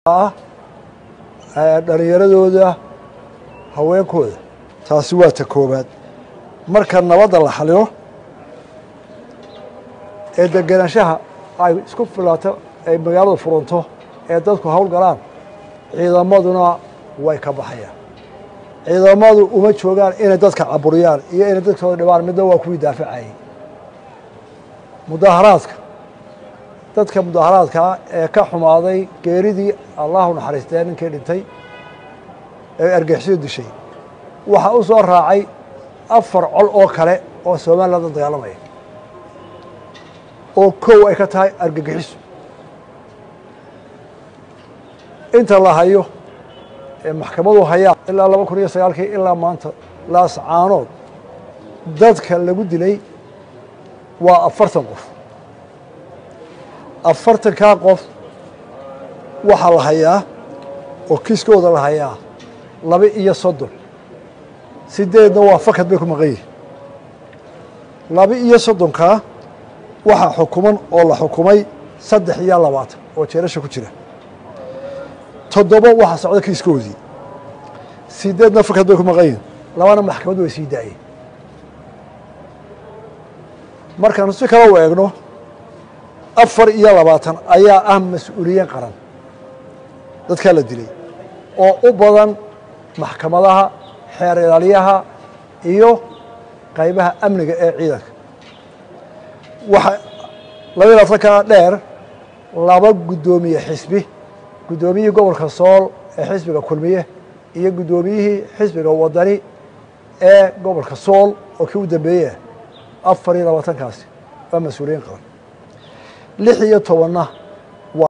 ah dhallinyaradooda haweenkooda taasi waa ta koowaad marka nabadda la xalilo ee degenaanshaha ay isku filaato ay magaaladu furanto ee dadku hawl galaan ciidamaduna way ka baxayaan ciidamadu uma joogaan inay dadka caburiyaan iyo inay dadkooda dhibaan midna waa kuwii daafacayay mudaharaadka dadka mudaharaadkaa ee ka xumaaday geeridii allahu naxariistee ninkii dhintay ee argixisyo dishay waxaa u soo raacay afar col oo kale oo somaliland la dagaalamaya oo kow ay ka tahay argagixiso inta la hayo ee maxkamadu hayaan ilaa laba kun iyo sagaalkii ilaa maanta laascaanood dadka lagu dilay waa afartan qof afartankaa qof waxaa la hayaa oo kiiskooda la hayaa laba iyo soddon sideedna waa fakad bay ku maqan yihin laba iyo soddonkaa waxaa xukuman oo la xukumay saddex iyo labaatan oo jeelasha ku jira toddoba waxaa socda kiiskoodii sideedna fakad bay ku maqan yihin labana maxkamaddu way sii daayeen markaanu si kale u eegno afar iyo labaatan ayaa ah mas-uuliyiin qaran dadkaa la dilay oo u badan maxkamadaha xeer ilaaliyaha iyo qaybaha amniga ee ciidanka waxa laba iyo labaatankaa dheer laba guddoomiye xisbi guddoomiyihii gobolka sool ee xisbiga kulmiye iyo guddoomiyihii xisbiga wadani ee gobolka sool oo kii u dambeeyey afar iyo labaatankaasi waa mas-uuliyiin qaran lix iyo tobanna